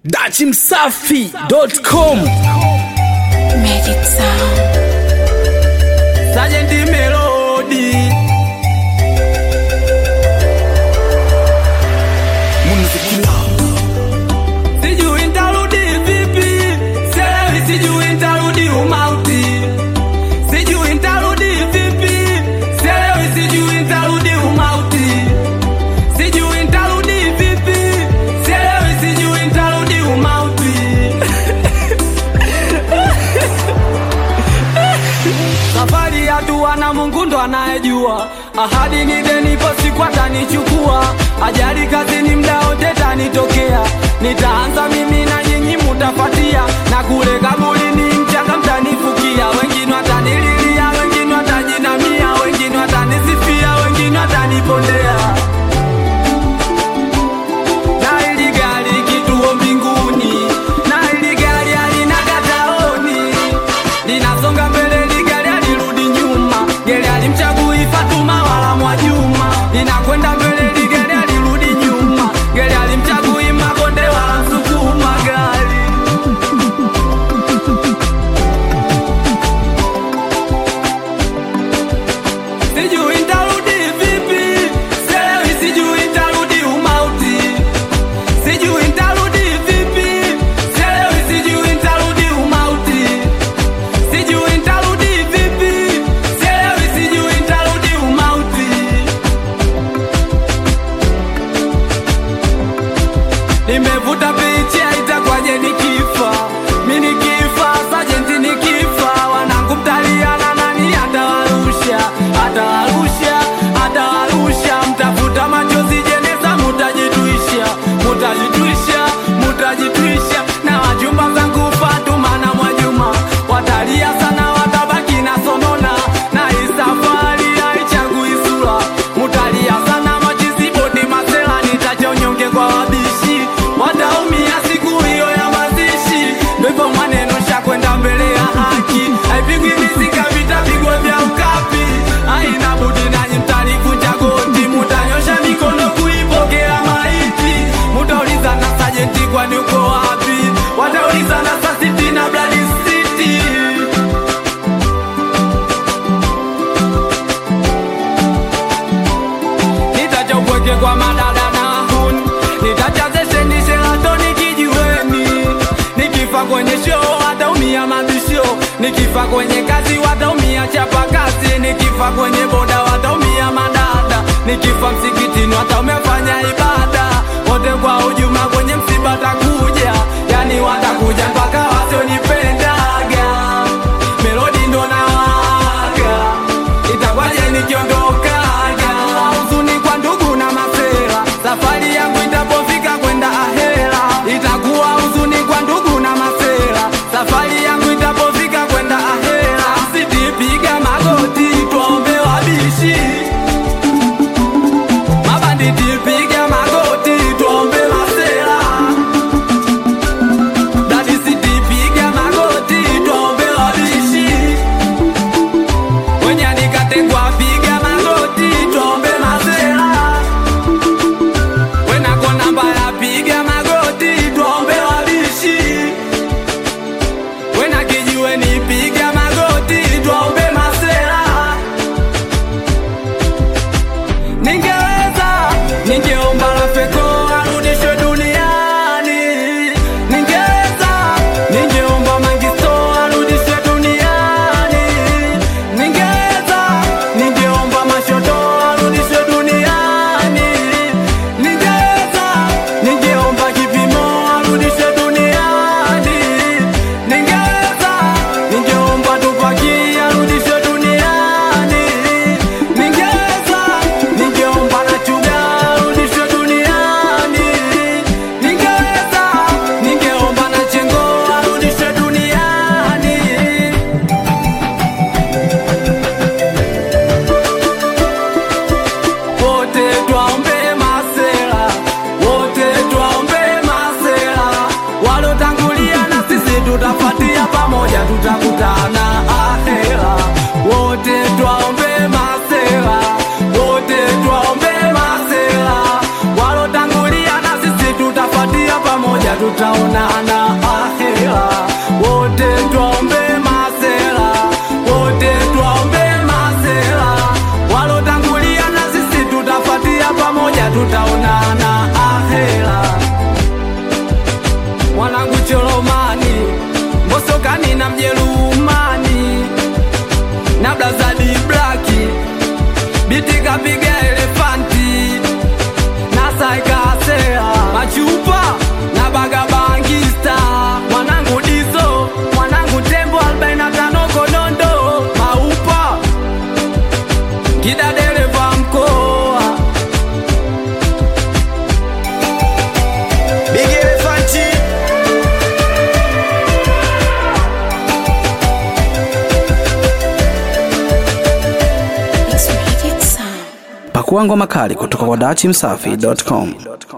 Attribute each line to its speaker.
Speaker 1: dachimsafi.com
Speaker 2: Magic Sound.
Speaker 3: Sergeant Melody Sijui nitarudi vipi Sielewi sijui nitarudi umauti Sijui nitarudi vipi Sielewi sijui nitarudi umauti Sijui nitarudi vipi Sielewi sijui nitarudi umauti Safari ya dua na Mungu ndo anayejua. Ahadi ni deni, ipo siku atanichukua. Ajali kazini, mda wote tanitokea. Nitaanza mimi na nyinyi mutafatia, na kule kaburini mchanga mtanifukia. Wengine watanililia, wengine watajinamia, wengine watanisifia, wengine watanipondea. Na hili gari kituo mbinguni, na hili gari halina kataoni, linasonga mbele, ligari alirudi nyuma, gari alimchagui Fatuma wala Mwajuma, linakwenda mbele, ligari alirudi nyuma, gari alimchagui Makonde wala Msukuma gari Sijui nitarudi vipi, sielewi, sijui nitarudi umauti Sijui nitarudi vipi, sielewi, sijui nitarudi umauti. Sijui nitarudi vipi, sielewi, sijui nitarudi umauti. Nimevuta picha itakwaje nikifa, mi nikifa, sajenti nikifa, wanangu mtaliana, nani atawarusha, atawarusha, atawarusha, mtafuta machozi jeneza, mutajitwisha, mutajitwisha, mutajitwisha, na wajumba zangu Fatuma na Mwajuma watalia sana, watabaki na sonona, na hii safari haichagui sura, mutalia sana, machizi bodi masela, nitachonyonge kwa wabishi, wataumia siku hiyo ya mazishi, ndo hivyo maneno shakwenda mbele ya haki, haipigwi mizika, vitapigwa vya ukapi, haina budi nanyi mtalivunja goti, mutanyosha mikono kuipokea maiti, mutauliza na sajenti, kwani uko wapi? Watauliza na sasiti na Blood City. nitacha upweke kwa madada na huni nitacha zesheni shelatoni kijiweni nikifa kwenye show wataumia mabisho nikifa kwenye kazi wataumia chapa kazi nikifa kwenye boda wataumia madada nikifa msikitini wataumefanya ibada wote kwa ujuma kwenye msiba takuja yani watakuja mpaka wasionipendaga melodi ndo nawaga itakwaje nikiondokaga huzuni kwa ndugu na masera safari yangu itapofika kwenda ahera itakuwa huzuni kwa ndugu na masera safari yangu itapofika kwenda ahera sitipiga magoti tuombe wabishi mabanditi piga magoti tuombe masera dadi sitipiga magoti tuombe wabishi wenye nikatekwa piga magoti tuombe mazera wenako namba ya piga magoti tuombe wabishi wena kijiwe ni piga magoti tuombe mazera ningeweza ningeomba rafeko arudishwe duniani ningeweza ningeomba mangisto arudishwe duniani ningeweza ningeomba mashoto arudishwe duniani ningeweza ningeomba kipimo arudishwe duniani ningeweza ningeomba tupaki arudishwe duniani ningeweza ningeomba na chuga arudishwe duniani ningeweza ningeomba na chengo arudishwe duniani wote twaombe masela, wote twaombe masela, walotangulia na sisi tutafuatia pamoja, tutakutana ahera. Wote twaombe masela, wote twaombe masela, walotangulia na sisi tutafuatia pamoja, tuta tutaonana ahera. Wote twaombe masela, wote twaombe masela, walotangulia na sisi tutafatia pamoja, tutaonana ahera. Mwanangu Cholomani, Mbosokani na Mjerumani na Blazadi Blaki, biti kapiga elefanti na saikasea machupa na bagabangista mwanangu dizo mwanangu tembo 45 konondo maupa kida dereva mkoa
Speaker 1: Big Elefanti
Speaker 2: It's Magic Sound.
Speaker 4: Pakua ngoma kali kutoka kwa dachimsafi.com.